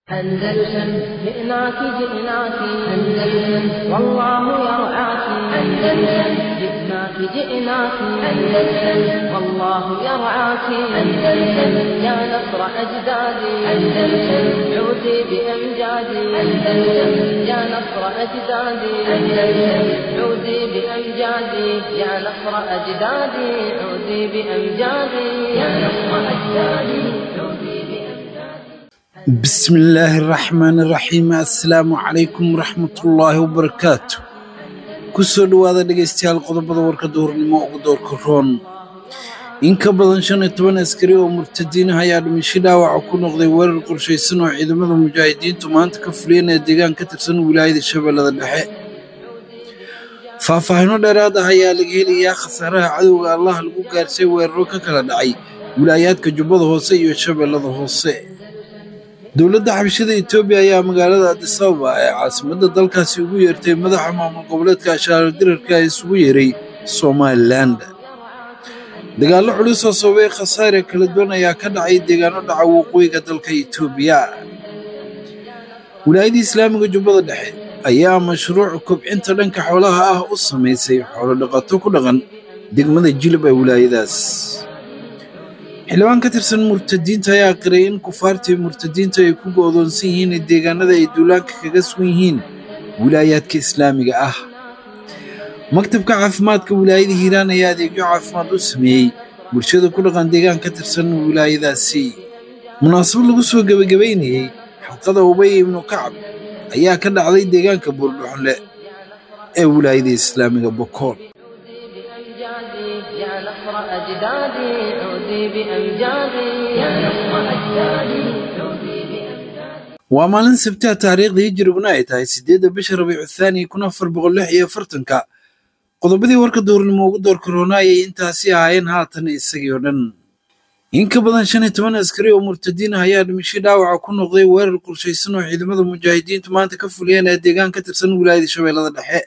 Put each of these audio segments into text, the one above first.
أندلسن جئناك جئناك أندلسن والله يرعاك أندلسن جئناك جئناك أندلسن والله يرعاك أندلسن يا نصر أجدادي أندلسن عودي بأمجادي أندلسن يا نصر أجدادي أندلسن عودي بأمجادي يا نصر أجدادي عودي بأمجادي يا نصر أجدادي عودي بأمجادي بسم الله الرحمن الرحيم assalaamu calaykum waraxmatullaahi wabarakaatu kusoo dhowaada dhegaystayaal qodobada warka duhurnimo ugu doorka roon in ka badan shan iyo toban askari oo murtadiin ah ayaa dhimasho dhaawaca ku noqday weerar qorshaysan oo ciidamada mujaahidiintu maanta ka fuliyanaya deegaan ka tirsan wilaayada shabeellada dhexe faahfaahino dheeraad ah ayaa laga helayaa khasaaraha cadowga allah lagu gaarsay weeraro ka kala dhacay wilaayaadka jubbada hoose iyo shabeellada hoose dowladda xabashada etoobiya ayaa magaalada addis ababa ee caasimadda dalkaasi ugu yeertay madaxa maamul goboleedka ashaaro dirarka ee isugu yeeray somalilan dagaallo culus oo sababay khasaare kala duwan ayaa ka dhacay deegaano dhaca waqooyiga dalka etoobiya wilaayadda islaamiga jubbada dhexe ayaa mashruuc kobcinta dhanka xoolaha ah u samaysay xoolo dhaqato ku dhaqan degmada jilib ee wilaayadaas xildhibaan ka tirsan murtadiinta ayaa qiray in kufaartii murtadiinta ay ku go'doonsan yihiin deegaanada ay duulaanka kaga sugan yihiin wilaayaadka islaamiga ah maktabka caafimaadka wilaayada hiiraan ayaa adeegyo caafimaad u sameeyey bulshada ku dhaqan deegaan ka tirsan wilaayadaasi munaasabad lagu soo gebagabaynayey xalqada ubay ibnu kacab ayaa ka dhacday deegaanka buurdhuxonle ee wilaayada islaamiga bokool بأمجادي يا نصر أجدادي عودي بأمجادي يا نصر أجدادي عودي بأمجادي waa maalin sabtiha taariikhdii hijriguna ay tahay siddeedda bisha rabiicu thaani kun afar boqol lix iyo afartanka qodobadii warka duurnimo ugu doorka roona ayay intaasi ahaayeen haatan isagii oo dhan in ka badan shan iyo toban askari oo murtadiin ah ayaa dhimasho dhaawaca ku noqday weerar qorshaysan oo ciidamada mujaahidiintu maanta ka fuliyeen ee deegaan ka tirsan wilaayada shabeellada dhexe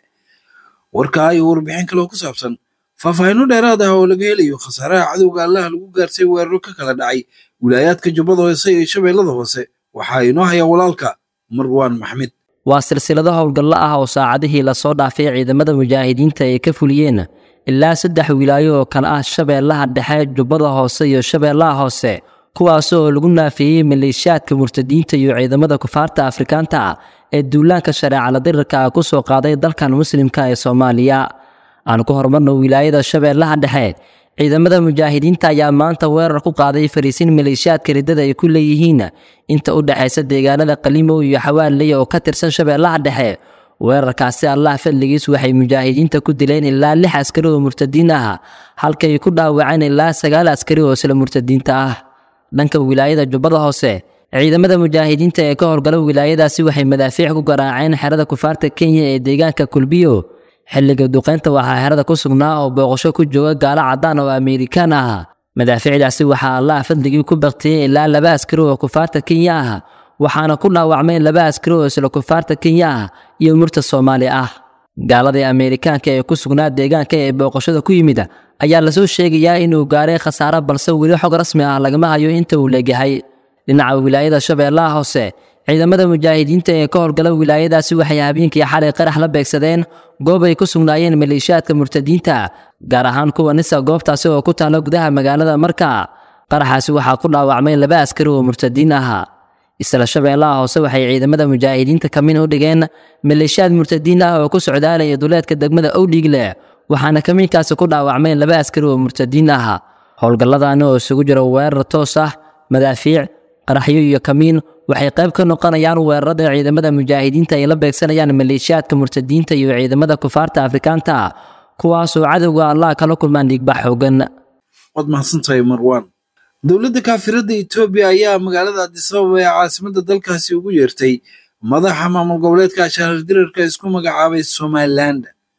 warkaa iyo warbixin kale oo ku saabsan faahfaahinno dheeraad ah oo laga helayo khasaaraha cadowga allaha lagu gaarsay weeraro ka kala dhacay wilaayaadka jubbada hoose iyo shabeellada hoose waxaa inoo haya walaalka marwaan maxmed waa silsilado howlgallo ah oo saacadihii lasoo dhaafay ciidamada mujaahidiinta ay ka fuliyeen ilaa saddex wilaayo oo kale ah shabeellaha dhexe jubbada hoose iyo shabeellaha hoose kuwaas oo lagu naafeeyey maleeshiyaadka murtadiinta iyo ciidamada kufaarta afrikaanta ah ee duulaanka shareecala dirirka ah ku soo qaaday dalkan muslimka ee soomaaliya aan ku horumarno wilaayada shabeellaha dhexe ciidamada mujaahidiinta ayaa maanta weerar ku qaaday fariisin maleeshiyaadka riddada ay ku leeyihiin inta u dhexaysa deegaanada qalimow iyo xawaaley oo ka tirsan shabeellaha dhexe weerarkaasi allah fadligiis waxay mujaahidiinta ku dileen ilaa lix askari oo murtadiin ah halkay ku dhaawaceen ilaa sagaal askari oo isla murtadiinta ah dhanka wilaayada jubbada hoose ciidamada mujaahidiinta ee ka howlgala wilaayadaasi waxay madaafiic ku garaaceen xerada kufaarta kenya ee deegaanka kulbiyo xilliga duqaynta waxaa xerada ku sugnaa oo booqasho ku jooga gaalo caddaan oo amerikaan ah madaafiicdaasi waxaa allah fadligii ku baktiyey ilaa laba askari oo kufaarta kenya ah waxaana ku dhaawacmay laba askari oo isla kufaarta kenya ah iyo murta soomaali ah gaaladii amerikaanka ee ku sugnaa deegaanka ee booqashada ku yimid ayaa lasoo sheegayaa inuu gaaray khasaaro balse weli xog rasmi ah lagama hayo inta uu leegyahay dhinaca wilaayada shabeellaha hoose ciidamada mujaahidiinta ee ka howlgala wilaayadaasi waxay habeenkii xalay qarax la beegsadeen goob ay ku sugnaayeen maleeshiyaadka murtadiinta gaar ahaan kuwa nisa goobtaasi oo ku taalo gudaha magaalada marka qaraxaasi waxaa ku dhaawacmay laba askari oo murtadiin ah isla shabeellaha hoose waxay ciidamada mujaahidiinta kamin u dhigeen maleeshiyaad murtadiin ah oo ku socdaalaya duleedka degmada owdhiigle waxaana kamiinkaasi ku dhaawacmay laba askari oo murtadiin ah howlgalladani oo isugu jira weerar toos ah madaafiic qaraxyo iyo kamiin waxay qayb ka noqonayaan weerarada ciidamada mujaahidiinta ay la beegsanayaan maleeshiyaadka murtadiinta iyo ciidamada kufaarta afrikaanta kuwaasoo cadowga allah kala kulmaan dhiigbax xoogan waad mahadsantahay marwaan dowladda kaafiradda etoobiya ayaa magaalada addis ababa ee caasimadda dalkaasi ugu yeertay madaxa maamul goboleedka ashaarar dirarka isku magacaabay somalilan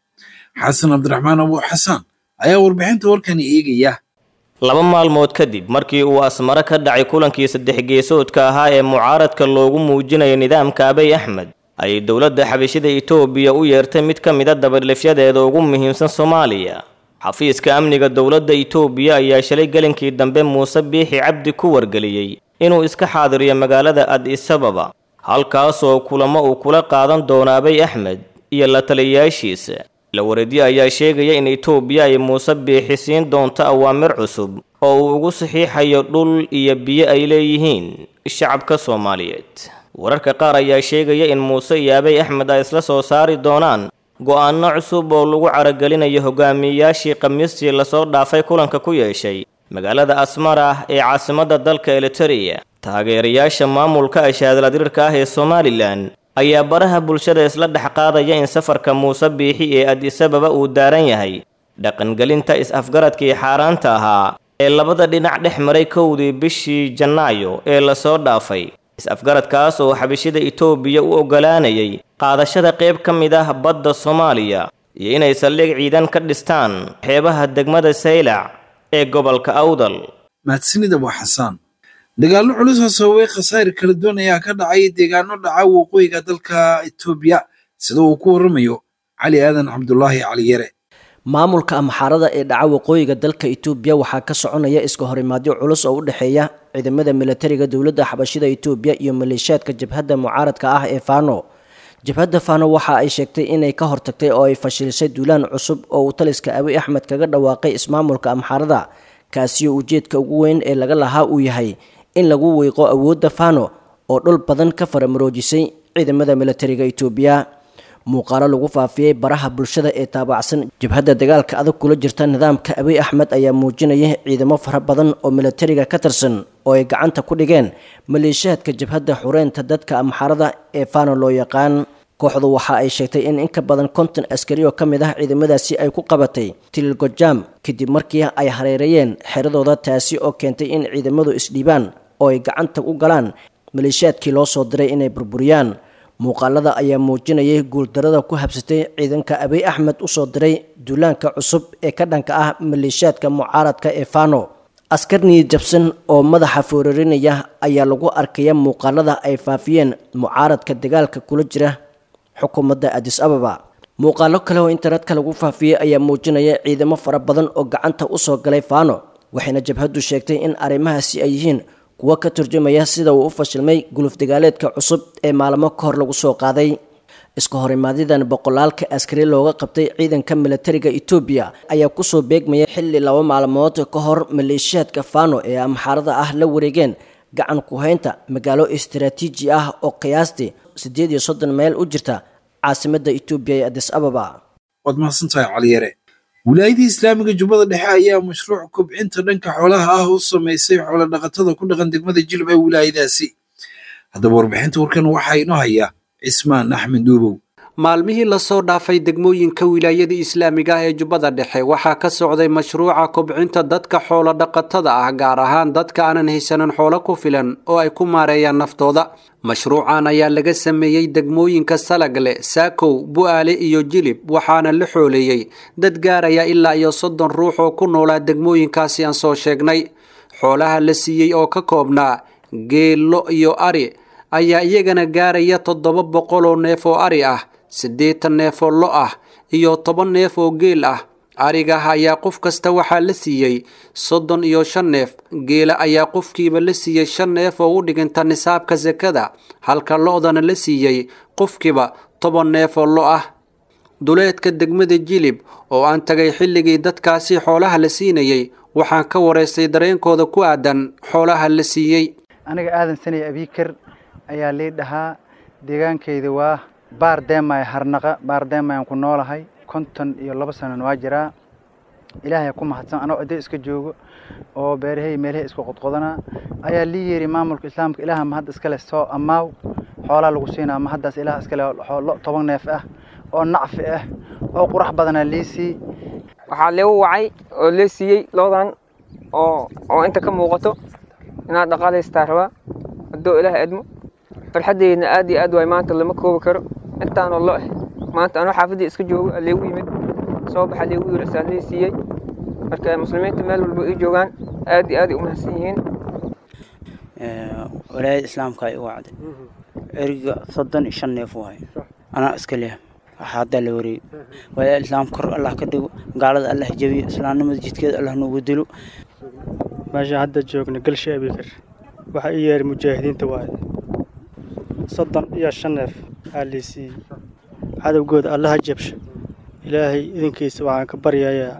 xasan cabdiraxmaan abu xasaan ayaa warbixinta warkani eegaya laba maalmood kadib markii uu asmaro ka dhacay kulankii saddex geesoodka ahaa ee mucaaradka loogu muujinayo nidaamka abay axmed ayay dowladda xabashida etoobiya u yeertay mid ka mida dabadhifyadeeda ugu muhiimsan soomaaliya xafiiska amniga dowladda itoobiya ayaa shalay gelinkii dambe muuse biixi cabdi ku wargeliyey inuu iska xaadiriyo magaalada adis ababa halkaasoo kulamo uu kula qaadan doono abay axmed iyo la taliyayaashiisa la wareedyo ayaa sheegaya in itoobiya ay muuse biixi siin doonto awaamir cusub oo uu ugu saxiixayo dhul iyo biyo ay leeyihiin shacabka soomaaliyeed wararka qaar ayaa sheegaya in muuse iyo abay axmed ay isla soo saari doonaan go-aanno cusub oo lagu caragelinayo hogaamiyeyaashii khamiistii lasoo dhaafay kulanka ku yeeshay magaalada asmara ee caasimadda dalka eliteria taageerayaasha maamulka ashaadaladirirka ah ee somalilan ayaa baraha bulshada isla dhex qaadaya in safarka muuse biixi ee adisababa uu daaran yahay dhaqangelinta is-afgaradkii xaaraanta ahaa ee labada dhinac dhex maray kowdii bishii janaayo ee lasoo dhaafay is-afgaradkaas oo xabishida itoobiya u oggolaanayay qaadashada qayb ka mid ah badda soomaaliya iyo inay saldhig ciidan ka dhistaan xeebaha degmada saylac ee gobolka awdal mahadsanida waa xasaan dagaallo culus oo sababay khasaare kala duwan ayaa ka dhacay deegaano dhaca waqooyiga dalka itoobiya sida uu ku warramayo cali aadan cabdulaahi cali yare maamulka amxaarada ee dhaca waqooyiga dalka itoobiya waxaa ka soconaya iska horimaadyo culus oo u dhexeeya ciidamada milatariga dowladda xabashida itoobiya iyo maleeshiyaadka jabhadda mucaaradka ah ee fano jabhadda fano waxa ay sheegtay inay ka hortagtay oo ay fashilisay duulaan cusub oo uu taliska abiy axmed kaga dhawaaqay ismaamulka amxaarada kaasiyo ujeedka ugu weyn ee laga lahaa uu yahay in lagu wiiqo awoodda fano oo dhul badan ka faramaroojisay ciidamada milatariga itoobiya muuqaalo lagu faafiyey baraha bulshada ee taabacsan jabhadda dagaalka adag kula jirta nidaamka abiy axmed ayaa muujinaya ciidamo fara badan oo milatariga ka tirsan oo ay gacanta ku dhigeen maleeshiyaadka jabhadda xureynta dadka amxaarada ee fano loo yaqaan kooxdu waxa ay sheegtay in in ka badan konton askari oo ka mid ah ciidamadaasi ay ku qabatay tililgojam kadib markii ay hareereeyeen xeradooda taasi oo keentay in ciidamadu isdhiibaan oo ay gacanta u galaan maleeshiyaadkii loo soo diray inay burburiyaan muuqaalada ayaa muujinayay guuldarada ku habsatay ciidanka abiy axmed usoo diray duulaanka cusub ee ka dhanka ah maleeshiyaadka mucaaradka ee fano askar niyad jabsan oo madaxa foorarinaya ayaa lagu arkaya muuqaalada ay faafiyeen mucaaradka dagaalka kula jira xukuumadda adis ababa muuqaalo kale oo internetka lagu faafiyey ayaa muujinaya ciidamo fara badan oo gacanta usoo galay fano waxayna jabhaddu sheegtay in arrimahaasi ay yihiin kuwo ka turjumaya sida uu u fashilmay guluf dagaaleedka cusub ee maalmo ka hor lagu soo qaaday iska horimaadidan boqolaalka askari looga qabtay ciidanka milatariga etoobiya ayaa kusoo beegmaya xilli laba maalmood ka hor maleeshiyaadka fano ee amxaarada ah la wareegeen gacan ku-haynta magaalo istaraatiiji ah oo qiyaastii siddeed iyo soddon meel u jirta caasimadda etoobiya ee adis ababa waad mahadsantahay caliyare wilaayadii islaamiga jubbada dhexe ayaa mashruuc kobcinta dhanka xoolaha ah u samaysay xoolo dhaqatada ku dhaqan degmada jilib ee wilaayadaasi haddaba warbixinta warkan waxaa inoo haya cismaan axmed duubow maalmihii lasoo dhaafay degmooyinka wilaayada islaamiga ah ee jubbada dhexe waxaa ka socday mashruuca kobcinta dadka xoolo dhaqatada ah gaar ahaan dadka aanan haysanin xoolo ku filan oo ay ku maareeyaan naftooda mashruucan ayaa laga sameeyey degmooyinka salagle saakow bu'aale iyo jilib waxaana la xooleeyey dad gaaraya ilaa iyo soddon ruux oo ku noolaa degmooyinkaasi aan soo sheegnay xoolaha la siiyey oo ka koobnaa geello iyo ari ayaa iyagana gaaraya toddoba boqol oo neef oo ari ah siddeetan neef oo lo ah iyo toban neef oo geel ah arigaah ayaa qof kasta waxaa la siiyey soddon iyo shan neef geela ayaa qofkiiba la siiyey shan neef oo u dhiginta nisaabka sakada halka lo-dana la siiyey qofkiiba toban neef oo lo ah duleedka degmada jilib oo aan tagay xilligii dadkaasi xoolaha la siinayey waxaan ka waraystay dareenkooda ku aadan xoolaha la siiyey aniga aadan sanay abiikar ayaa lii dhahaa deegaankayda waa baar deemay harnaqa baar deemayaan ku noolahay konton iyo laba sanana waa jiraa ilaahay ku mahadsan anoo ciddo iska joogo oo beerahay meelahay isku qodqodanaa ayaa lii yeeri maamulka islaamka ilaaha mahad iskale soo ammaaw xoolaa lagu siinaa mahaddaas ilaah iskale lo toban neef ah oo nacfi ah oo qurax badanaa lii sii waxaa leegu wacay oo lee siiyey loodan oo oo inta ka muuqato inaad dhaqaalaystaa rabaa haddoo ilaah edmo farxaddeydna aad iyo aad waay maanta lama koobi karo intaanoo lo eh maanta anoo xaafaddii iska joogo aleegu yimid soo baxa leegu yiri saa lee siiyey marka muslimiinta meel walba ay joogaan aad iyo aad ay u mahadsan yihiin walaayada islaamka ay u wacday eriga soddon iyo shan neef waaye anaa iska leh waxaa haddaa la wareeyey walaayada islaam kor allah ka dhigo gaalada allah jabiyo islaamnimada jidkeeda allah noogu dilo meesha hadda joogna galsha abikar waxaa ii yeeray mujaahidiinta waaye soddon iyo shan neef aa liisiiyey cadowgooda allaha jabsho ilaahay idinkiisa waxaan ka baryayaa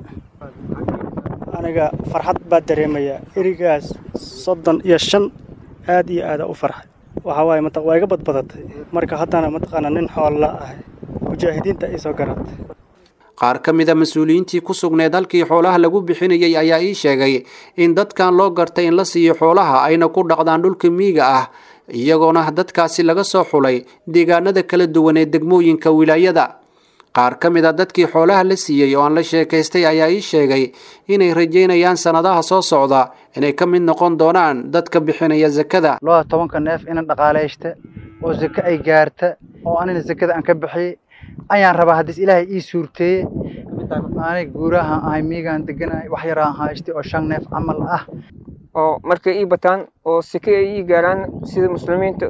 aniga farxad baa dareemayaa erigaas soddon iyo shan aad iyo aada u farxay waxaa waaye mat waa iga badbadatay marka haddana mataqaanaa nin xoolla ahay mujaahidiinta ii soo garatay qaar ka mid a mas-uuliyiintii ku sugneed halkii xoolaha lagu bixinayay ayaa ii sheegay in dadkan loo gartay in la siiyo xoolaha ayna ku dhaqdaan dhulka miyiga ah iyagoona dadkaasi laga soo xulay deegaanada kala duwan ee degmooyinka wilaayada qaar ka mid a dadkii xoolaha la siiyey oo aan la sheekaystay ayaa ii sheegay inay rajaynayaan sannadaha soo socda inay ka mid noqon doonaan dadka bixinaya sakada laba tobanka neef inan dhaqaalaysta oo sake ay gaarta oo anina sakada aan ka bixiyey ayaan rabaa haddiis ilaahay ii suurteeye aniga guurahaan ahay miigaan deganahay wax yaraan haystay oo shan neef camal ah oo markay ii bataan oo sike ay ii gaaraan sida muslimiinta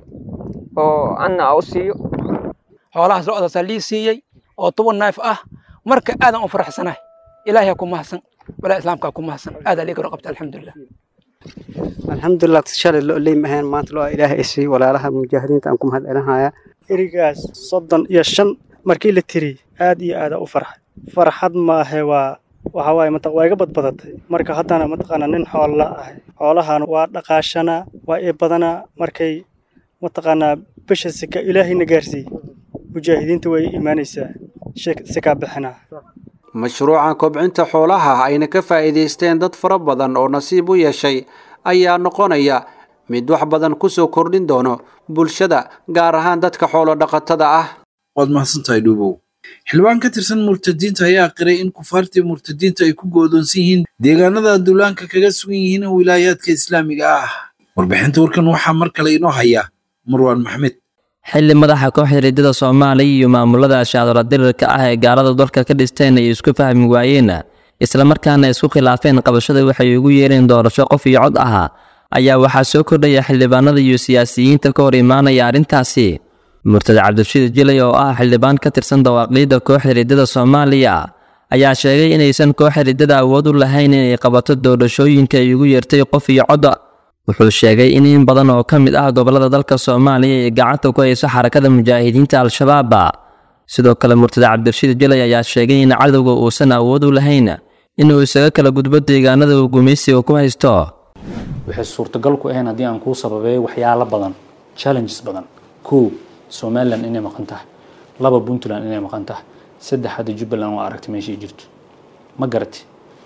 oo anna a u siiyo xoolahaas lo-daasaa lii siiyey oo toban neef ah marka aadan u faraxsanahay ilaahay ku mahadsan walaa islaamkaa ku mahadsan aadaa liiga qabta alxamdulilah alxamdulilah shalay lo ley maheen maanta lo ilaahay isiiy walaalaha mujaahidiinta aan ku mahad celinaya erigaas soddon iyo shan markii la tiri aad iyo aada u farxay farxad maahe waa waxaa waaye mat waa iga badbadatay marka haddana mataqaanaa nin xoolla ahay xoolahan waa dhaqaashanaa waa ii badanaa markay mataqaanaa bisha sika ilaahayna gaarsiiy mujaahidiinta way imaanaysaa sikaa bixinaa mashruucan kobcinta xoolaha ayna ka faa'iidaysteen dad fara badan oo nasiib u yeeshay ayaa noqonaya mid wax badan ku soo kordhin doono bulshada gaar ahaan dadka xoolo dhaqatada ah waad mahadsantahay dhuubow xildhibaan ka tirsan murtadiinta ayaa qiray in kufaartii murtadiinta ay ku goodoonsan yihiin deegaanada duulaanka kaga sugan yihiin wilaayaadka islaamiga ah warbixinta warkan waxaa mar kale inoo haya marwaan maxmed xilli madaxa kooxda riddada soomaaliya iyo maamulada shaadoola dirirka ah ee gaalada dalka ka dhisteen ay isku fahmi waayeen islamarkaana isku khilaafeen qabashada waxay ugu yeereen doorasho qof iyo cod ahaa ayaa waxaa soo kordhaya xildhibaanada iyo siyaasiyiinta ka hor imaanaya arrintaasi murtad cabdirashiid jilay oo ah xildhibaan ka tirsan dawaaqiidda kooxda riddada soomaaliya ayaa sheegay inaysan kooxda riddada awood u lahayn inay qabato doorashooyinka ay ugu yeertay qof iyo cod wuxuu sheegay in in badan oo ka mid ah gobollada dalka soomaaliya ay gacanta ku hayso xarakada mujaahidiinta al-shabaab sidoo kale murtada cabdirashiid jalay ayaa sheegay in cadowga uusan awood u lahayn inuu isaga kala gudbo deegaanada uu gumaysiga ku haysto waxay suurtagal ku ahayn haddii aan kuu sababeeyo waxyaalo badan challenges badan kow somalilan inay maqan tahay laba puntland inay maqan tahay saddex hadda jubbaland waa aragtay meeshay jirto ma garati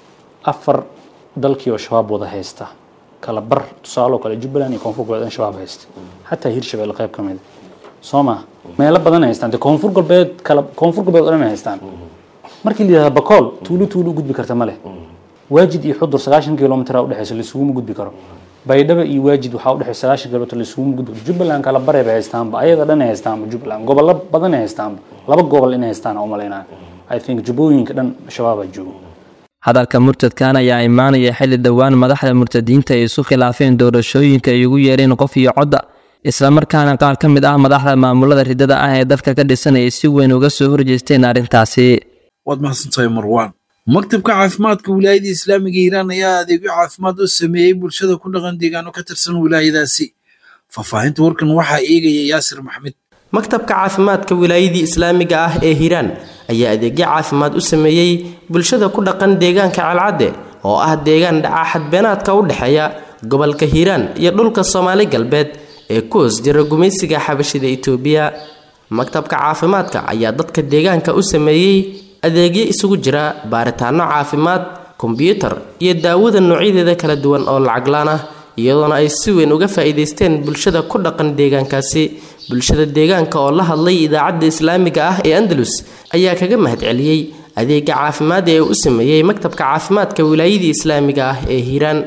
afar dalkii oo shabaab wada haysta kala bar tusaaloo kale jubbaland iyo koonfur galbeed in shabaab haysta xataa hirshabelle qayb ka mid soo ma meelo badan ay haystaan dee koonfur galbeed kala koonfur galbeed oo dhan ay haystaan markii la yidhahda bakool tuulo tuulo gudbi karta ma leh waajid iyo xudur sagaashan kilomitr udhexeysa laisuguma gudbi karo baydhaba iyo waajid waxaa udhexeysa sagaashan kilomitr laisuguma gudbi karo jubbaland kala bare bay haystaanba ayaga dhan ay haystaanba jubbaland gobollo badan ay haystaanba laba gobol inay haystaan umalaynaa i think jubbooyinka dhan shabaabaa joogo hadalka murtadkan ayaa imaanaya xilli dhowaan madaxda murtadiinta ay isu khilaafeen doorashooyinka ay ugu yeereen qof iyo codda islamarkaana qaar ka mid ah madaxda maamulada riddada ah ee dalka ka dhisan ay si weyn uga soo horjeesteen arrintaasi waad mahadsantahay marwaan maktabka caafimaadka wilaayada islaamiga hiiraan ayaa adeegyo caafimaad u sameeyey bulshada ku dhaqan deegaano ka tirsan wilaayadaasi faahfaahinta warkan waxaa eegaya yaasir maxmed maktabka caafimaadka wilaayadii islaamiga ah ee hiiraan ayaa adeegyo caafimaad u sameeyey bulshada ku dhaqan deegaanka calcadde oo ah deegaan dhaca xadbeenaadka u dhexeeya gobolka hiiraan iyo dhulka soomaali galbeed ee ku hoos jira gumaysiga xabashida itoobiya maktabka caafimaadka ayaa dadka deegaanka u sameeyey adeegyo isugu jira baaritaano caafimaad kombyuutar iyo daawada noocyadeeda kala duwan oo lacaglaan ah iyadoona ay si weyn uga faa'iidaysteen bulshada ku dhaqan deegaankaasi bulshada deegaanka oo la hadlay idaacadda islaamiga ah ee andalus ayaa kaga mahadceliyey adeega caafimaad ee uu u sameeyey maktabka caafimaadka wilaayadii islaamiga ah ee hiiraan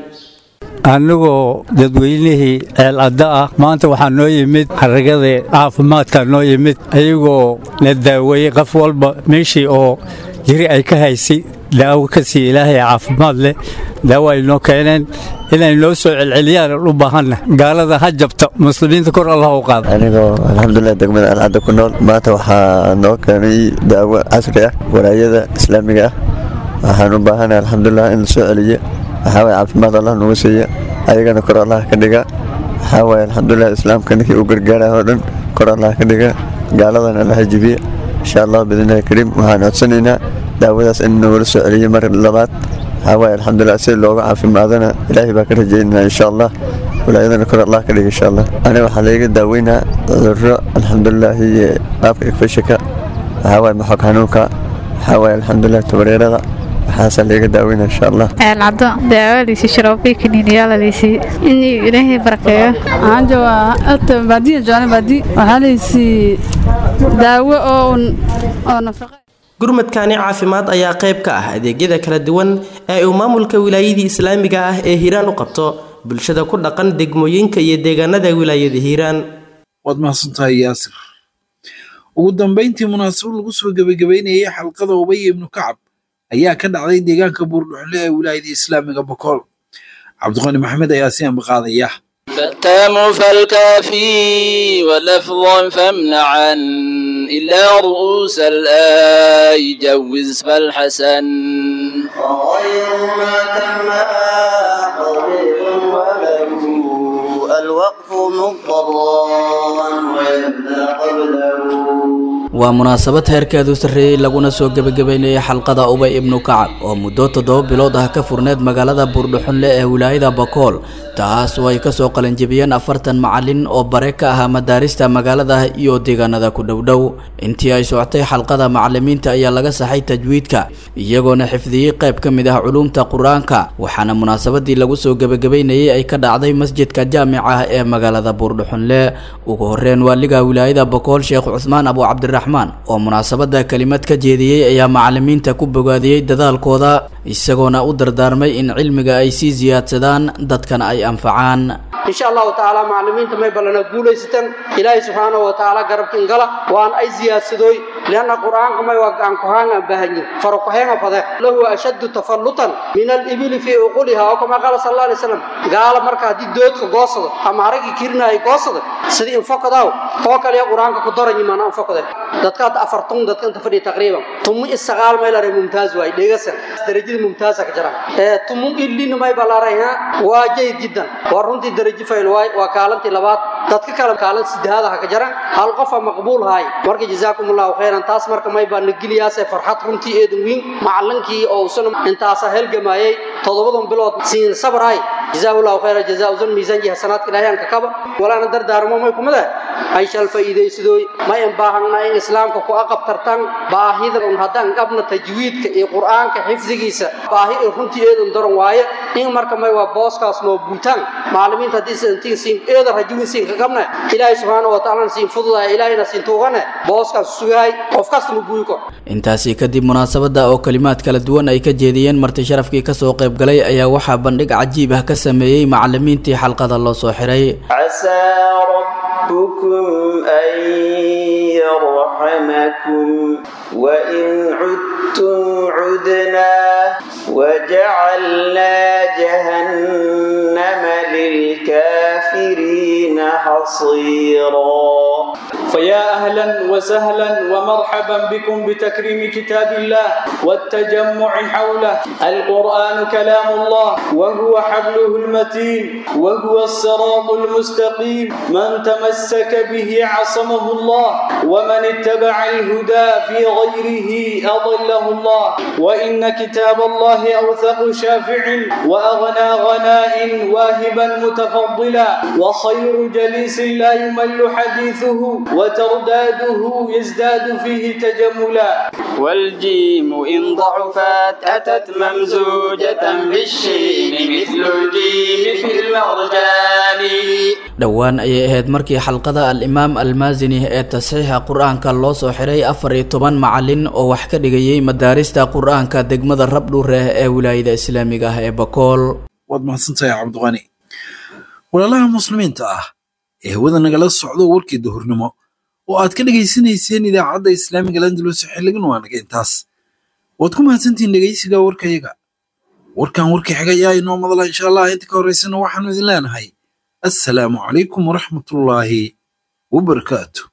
annagoo dadweynihii ceelcadda ah maanta waxaa noo yimid xaragada caafimaadka noo yimid ayagoo na daaweeyey qof walba meeshii oo jiri ay ka haysay daawo ka sii ilaahay caafimaad leh daawo ay noo keeneen inay noo soo celceliyaan u baahanna gaalada ha jabta muslimiinta kor allah u qaada anigoo alxamdulilah degmada alcadda ku nool maanta waxaa noo keenay daawo casri ah walaayada islaamiga ah waxaan u baahanahay alxamdulilah in la soo celiyo waxaa waye caafimaad allah nagu siiya ayagana kor allah ka dhiga waxaa waye alxamdulilah islaamka ninkii u gargaaraya oo dhan kor allah ka dhiga gaaladan allaha jibiye insha allah biidnillahi kariim waxaan codsanaynaa daawadaas in nagula soo celiyo mar labaad waxaa waaye alxamdulilah si looga caafimaadana ilaahay baa ka rajaynaa insha allah walaayadana kor allah ka dhiga insha allah aniga waxaa layga daaweynaa cudurro alxamdulilaahi iyo qaabka igfashika waxaa waaye maxog xanuunka waxaa waaye alxamdulilah tabareerada waxaasaa layga daaweynaa insha allah العضو داواليسي شرابي كنيني يلا ليسي إني إلهي بركة عنده أنت بعدين جانا بعدين وحاليسي داوة أو أو نفقة gurmadkani caafimaad ayaa qayb ka ah adeegyada kala duwan ee uu maamulka wilaayadii islaamiga ah ee hiiraan u qabto bulshada ku dhaqan degmooyinka iyo deegaanada wilaayada hiiraan waad mahadsantahay yaasir ugu dambayntii munaasabad lagu soo gebagabeynayay xalqada ubay ibnu kacab ayaa ka dhacday deegaanka buurdhuxle ee wilaayada islaamiga bokool cabdiqani maxamed ayaa si ambaqaadaya فالتام فالكافي ولفظا فامنعا إلا رؤوس الآي جوز فالحسن وغير ما تم طبيب وله الوقف مضطرا ويبدا قبله waa munaasabad heerkeedu sarreeyey laguna soo gebagabeynayay xalqada ubay ibnu kacab oo muddo toddoba bilood ah ka furneed magaalada buurdhuxunle ee wilaayada bakool taas oo ay kasoo qalinjibiyeen afartan macalin oo bare ka ahaa madaarista magaalada iyo deegaanada ku dhowdhow intii ay socotay xalqada macalimiinta ayaa laga saxay tajwiidka iyagoona xifdiyey qayb ka mid ah culuumta qur-aanka waxaana munaasabadii lagu soo gebagabeynayay ay ka dhacday masjidka jaamica ah ee magaalada buurdhuxunle ugu horreyn waaliga wilaayada bakool sheekh cusmaan abu cabdiraxmaan oo munaasabada kelimad ka jeediyey ayaa macalimiinta ku bogaadiyey dadaalkooda isagoona u dardaarmay in cilmiga ay sii siyaadsadaan dadkana ay anfacaan insha allahu tacaala macalimiinta may ballana guulaysatan ilaahay subxaanahu wa tacaala garabkin gala waan ay siyaadsadooy lianna qur'aanka may waa gacan kuhaanga baahanye farakuheenga fade lahu ashaddu tafallutan min alibili fii uquliha oo kama qaala sal alla alay slam gaala marka haddii doodka goosado ama haragii kirinaaya goosada sidii infokadaaw oo kaliya qur'aanka ku daranyi maana infokade dadka hadda afartun dadka inta fadhiya taqriiban tumu isagaal may laray mumtaaz waay dhegasan darajada mumtaaza ka jira ee tumu illina may balaray ha waa jayd jiddan waa runtii darajo fayl waay waa kaalantii labaad dadka kale kaalan sidaada ha ka jaran hal qofa maqbuul haay marka jazaakumullahu khayran taas marka may baa nagiliyaasee farxad runtii eedan weyn macalinkii oo usan intaasa helgamayay toddobadan bilood siin sabray jazaahullahu khayra jazaa usan miisaan hasanaadka ilaahay aan ka kaba walaana dardaarmo may kumada ay shal faa'iidaysadooy ma in baahana in islaamka ku aqabtartan baahida un haddaan qabna tajwiidka iyo qur'aanka xifdigiisa baahi ee runtii eedan daran waaye in marka may waa booskaas noo buutaan macalimiinta haddii santiin siin eeda rajulin siin ka qabna ilaahay subxaanahu wa tacaala siin fududaya ilaahayna siin tuugane booskaas sugahay qof kasta ma buuyi karo intaasi kadib munaasabada oo kalimaad kala duwan ay ka jeediyeen marti sharafkii kasoo qayb galay ayaa waxaa bandhig cajiib ah ka sameeyey macalimiintii xalqada loo soo xiray عسى ربكم أن يرحمكم وإن عدتم عدنا وجعلنا جهنم للكافرين حصيرا فيا أهلا وسهلا ومرحبا بكم بتكريم كتاب الله والتجمع حوله القرآن كلام الله وهو حبله المتين وهو الصراط المستقيم من تمسك به عصمه الله ومن اتبع الهدى في غيره أضله الله وإن كتاب الله أوثق شافع وأغنى غناء واهبا متفضلا وخير جليس لا يمل حديثه وترداده يزداد فيه تجملا والجيم إن ضعفت أتت ممزوجة بالشين مثل الجيم في المرجان dhowaan ayay ahayd markii xalqada al-imaam almaasini ee tasxiixa qur-aanka loo soo xiray afar iyo toban macalin oo wax ka dhigayay madaarista qur-aanka degmada rabdhuureh ee wilaayada islaamiga ah ee bakool waad mahadsantahay cabdiqani walaalaha muslimiinta ah ee hawada nagala socdo warkii duhurnimo oo aad ka dhegaysanayseen idaacadda islaamiga landalus xilligan waa naga intaas waad ku mahadsantihiin dhegaysiga warkayaga warkan warkii xigay ayaa inoo madala insha allah inta ka horraysana waxaanu idin leenahay assalaamu calaykum waraxmatullaahi wabarakaatu